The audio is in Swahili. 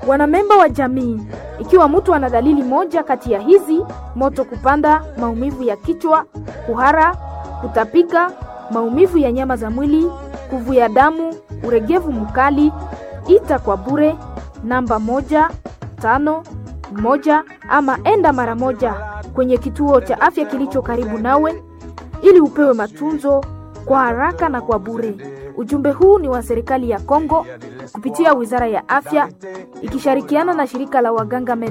Wanamemba wa jamii, ikiwa mtu ana dalili moja kati ya hizi: moto kupanda, maumivu ya kichwa, kuhara, kutapika, maumivu ya nyama za mwili, kuvuja damu, uregevu mkali, ita kwa bure namba moja tano moja ama enda mara moja kwenye kituo cha afya kilicho karibu nawe ili upewe matunzo kwa haraka na kwa bure. Ujumbe huu ni wa serikali ya Kongo kupitia Wizara ya Afya ikishirikiana na shirika la waganga